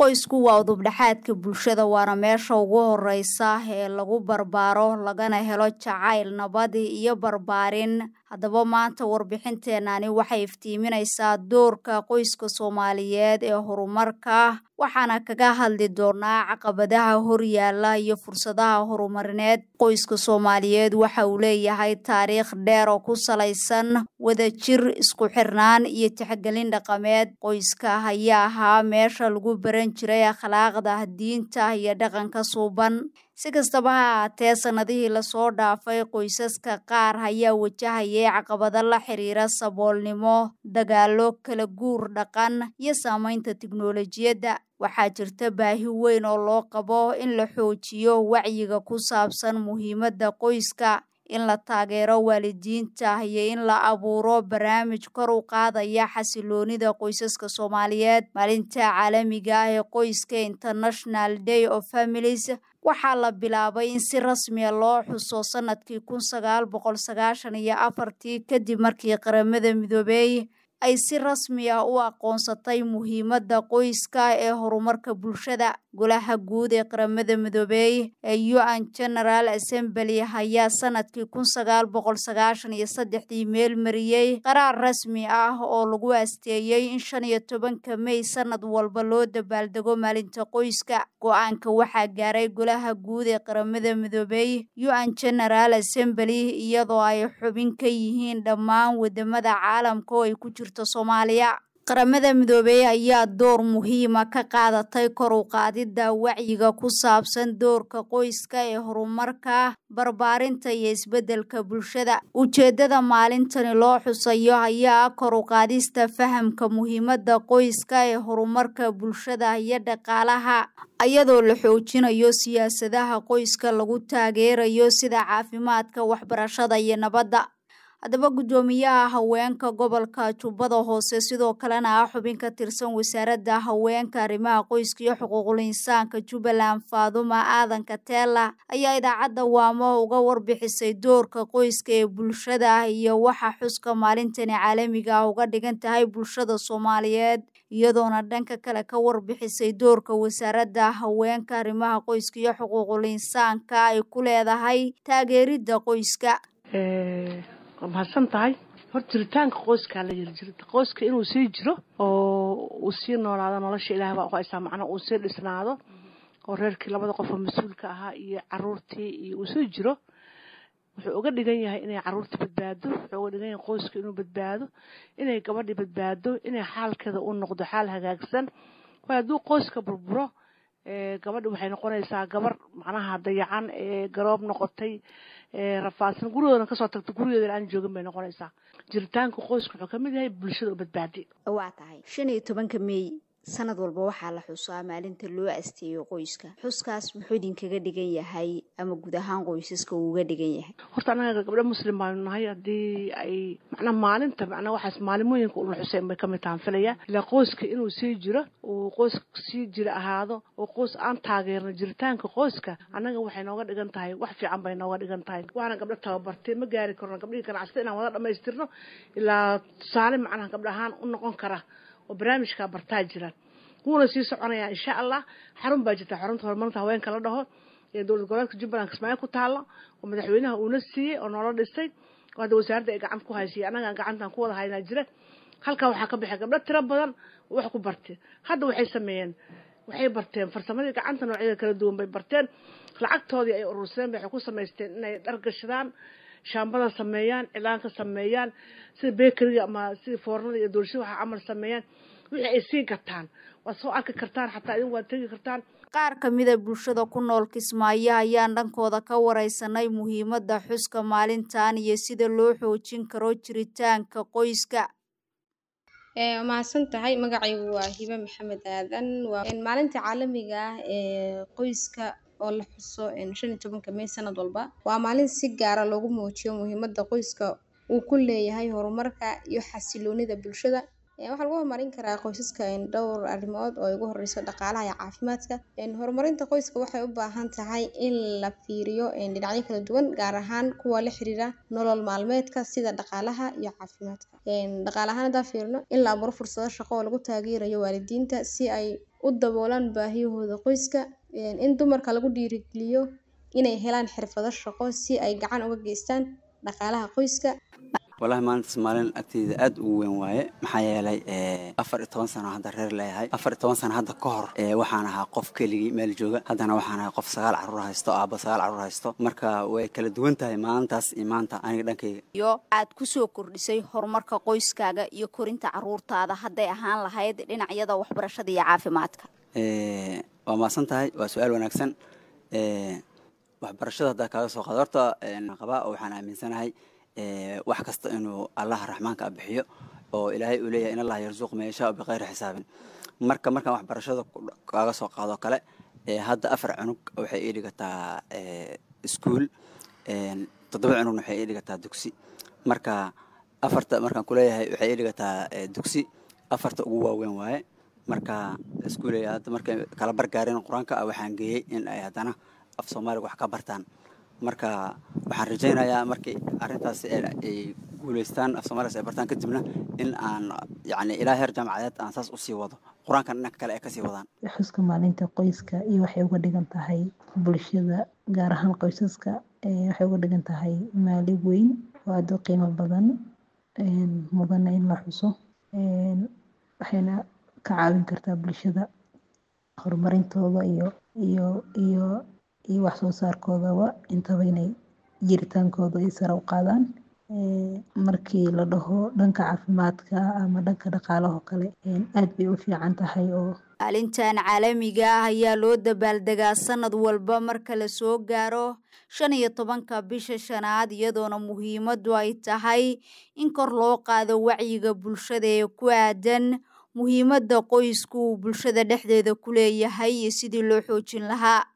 qoysku waa udubdhexaadka bulshada waana meesha ugu horeysa ee lagu barbaaro lagana helo jacayl nabad iyo barbaarin haddaba maanta warbixinteenani waxay iftiiminaysaa doorka qoyska soomaaliyeed ee horumarka waxaana kaga hadli doonaa caqabadaha horyaala iyo fursadaha horumarineed qoyska soomaaliyeed waxa uu leeyahay taariikh dheer oo ku salaysan wadajir isku xirnaan iyo tixgelin dhaqameed qoyska ayaa ahaa meesha lagu baran jiray akhlaaqda diinta iyo dhaqanka suuban si kastaba ha ahaatee sannadihii lasoo dhaafay qoysaska qaar ayaa wajahayay caqabado la xiriira saboolnimo dagaalo kala guur dhaqan iyo saameynta tiknolojiyadda waxaa jirta baahi weyn oo loo qabo in la xoojiyo wacyiga ku saabsan muhiimadda qoyska in la taageero waalidiinta iyo in la abuuro barnaamij kor u qaadaya xasiloonida qoysaska soomaaliyeed maalinta caalamiga ah ee qoyska international day of families waxaa la bilaabay in si rasmiya loo xuso sanadkii kun sagaal boqol sagaashan iyo afartii kadib markii qaramada midoobey ay si rasmi ah u aqoonsatay muhiimadda qoyska ee horumarka bulshada golaha guud ee qaramada midoobey ee u-n general assembly ayaa sanadkii kun sagaal boqol sagaashan iyo saddexdii meel mariyey qaraar rasmi ah oo lagu asteeyey in shan iyo tobanka mey sanad walba loo dabaaldego maalinta qoyska go-aanka waxaa gaaray golaha guud ee qaramada midoobey u-n general assembly iyadoo ay xubin ka yihiin dhammaan wadamada caalamka oo ay ku jirto soomaaliya qaramada midoobey ayaa door muhiima ka qaadatay kor u qaadidda wacyiga ku saabsan doorka qoyska ee horumarka barbaarinta iyo isbeddelka bulshada ujeeddada maalintani loo xusayo ayaa kor u qaadista fahamka muhiimadda qoyska ee horumarka bulshada iyo dhaqaalaha iyadoo la xoojinayo siyaasadaha qoyska lagu taageerayo sida caafimaadka waxbarashada iyo nabadda haddaba guddoomiyaha haweenka gobolka jubbada hoose sidoo kalena ah xubin ka tirsan wasaaradda haweenka arrimaha qoyska iyo xuquuqul insaanka jubbaland faaduma aadan kateela ayaa idaacadda waamo uga warbixisay doorka qoyska ee bulshada iyo waxa xuska maalintani caalamiga ah uga dhigan tahay bulshada soomaaliyeed iyadoona dhanka kale ka warbixisay doorka wasaaradda haweenka arrimaha qoyska iyo xuquuqul insaanka ay ku leedahay taageeridda qoyska mahadsan tahay horta jiritaanka qoyskaa la yiri jirta qoyska inuu sii jiro oo uu sii noolaado nolosha ilahay baa uqaysaa macnaa uu sii dhisnaado oo reerkii labada qof oo mas-uulka ahaa iyo caruurtii iyo uu sii jiro wuxuu uga dhigan yahay inay caruurtii badbaado wuxuu uga dhigan yahay qoyska inuu badbaado inay gabadhii badbaado inay xaalkeeda u noqdo xaal hagaagsan waayo hadduu qoyska burburo gabadhi waxay noqonaysaa gabar macnaha dayacan ee garoob noqotay rafaadsan gurigoodana kasoo tagta gurigeedana aan joogin bay noqonaysaa jiritaanka qoyska wuxuu kamid yahay bulshada u badbaadi waa tahay shan iyo tobanka meey sanad walba waxaa la xusaa maalinta loo asteeyo qoyska xuskaas muxuu idinkaga dhigan yahay ama guud ahaan qoysaska uu uga dhigan yahay horta anaga gabdho muslim baanu nahay haddii ay macnaa maalinta macnaa waxaas maalimooyinka una xuseen bay kamid tahan filaya ilaa qoyska inuu sii jiro uu qoys sii jira ahaado oo qoys aan taageerno jiritaanka qoyska annaga waxay nooga dhigan tahay wax fiican bay nooga dhigan tahay waxaana gabdho tababartay ma gaari karno gabdhihii ganacsata inaan wada dhamaystirno ilaa tusaale macnaha gabdho ahaan u noqon kara oo barnaamijkaa bartaa jiraan wuuna sii soconayaa insha allah xarun baa jirta xarunta horumarinta haweenka la dhaho ee dowlad goboleedka jubbaland kismaayo ku taalo oo madaxweynaha uuna siiyey oo noola dhisay oo hadda wasaaradda ay gacanta ku haysiya annagaan gacantan ku wada haynaa jira halkaa waxaa ka baxay gabdho tiro badan oo wax ku bartay hadda waxay sameeyeen waxay barteen farsamadii gacanta noocyada kala duwan bay barteen lacagtoodii ay urursadeen bay waxay ku samaysteen inay dhar gashadaan shaambada sameeyaan cilaanka sameeyaan sida beekeriga ama sida foornada iyo doolshada waxa camal sameeyaan wixii ay sii gataan waad soo arki kartaan xataa idin waad tegi kartaan qaar ka mida bulshada ku nool kismaayo ayaan dhankooda ka wareysanay muhiimadda xuska maalintan iyo sida loo xoojin karo jiritaanka qoyska mahadsan tahay magacaygu waa hibe maxamed aadan waa maalinta caalamiga ah ee qoyska oo la xuso shan iyo tobanka mey sanad walba waa maalin si gaara loogu muujiyo muhiimadda qoyska uu ku leeyahay horumarka iyo xasiloonida bulshada waxaa lagu horumarin karaa qoysaska dhowr arrimood oo ugu horeyso dhaqaalaha iyo caafimaadka horumarinta qoyska waxay u baahan tahay in la fiiriyo dhinacyo kala duwan gaar ahaan kuwa la xiriira nolol maalmeedka sida dhaqaalaha iyo caafimaadka dhaqaale ahaan haddaan fiirino in la abuuro fursado shaqo oo lagu taageerayo waalidiinta si ay u daboolaan baahiyahooda qoyska in dumarka lagu dhiirigeliyo inay helaan xirfado shaqo si ay gacan uga geystaan dhaqaalaha qoyska walahi maalintaas maalin agteyda aad ugu weyn waaye maxaa yeelay afar iyo toban sano hadda reer leeyahay afar iyo toban sano hadda ka hor waxaan ahaa qof keligii meel jooga haddana waxaan ahaa qof sagaal caruur haysto aaba sagaal caruur haysto marka way kala duwan tahay maalintaas iyo maanta aniga dhankayga iyo aad kusoo kordhisay horumarka qoyskaaga iyo korinta caruurtaada hadday ahaan lahayd dhinacyada waxbarashada iyo caafimaadka waa maasan tahay waa su-aal wanaagsan waxbarashada haddaa kaaga soo qaado horta qabaa oo waxaan aaminsanahay wax kasta inuu allaha raxmaanka bixiyo oo ilaahay uu leeyahay in allah yarzuuq ma yashaa biqayri xisaabin marka markaan waxbarashada kaaga soo qaado kale hadda afar cunug waxay ii dhigataa iskuol toddoba cunugna waxay ii dhigataa dugsi marka afarta markaan kuleeyahay waxay ii dhigataa dugsi afarta ugu waaweyn waaye marka iskuul hadda markay kala bargaareen qur-aanka waxaan geeyey in ay haddana af soomaaliga wax ka bartaan marka waxaan rajaynayaa markii arrintaasi ay guuleystaan af soomaligas ay bartaan kadibna in aan yani ilaa heer jaamacadeed aan saas usii wado qur-aankan dhanka kale ay kasii wadaan xuska maalinta qoyska iyo waxay uga dhigan tahay bulshada gaar ahaan qoysaska waxay uga dhigan tahay maali weyn oo aada u qiimo badan mudana in la xuso waxayna ka caawin kartaa bulshada horumarintooda iyo iyo iyo iyo wax soo saarkoodaba intaba inay jiritaankooda ay sare u qaadaan markii la dhaho dhanka caafimaadka ama dhanka dhaqaalaho kale aad bay u fiican tahay oo maalintan caalamiga ah ayaa loo dabaaldegaa sanad walba marka la soo gaaro shan iyo tobanka bisha shanaad iyadoona muhiimadu ay tahay in kor loo qaado wacyiga bulshada ee ku aadan muhiimadda qoysku uu bulshada dhexdeeda ku leeyahay iyo sidii loo xoojin lahaa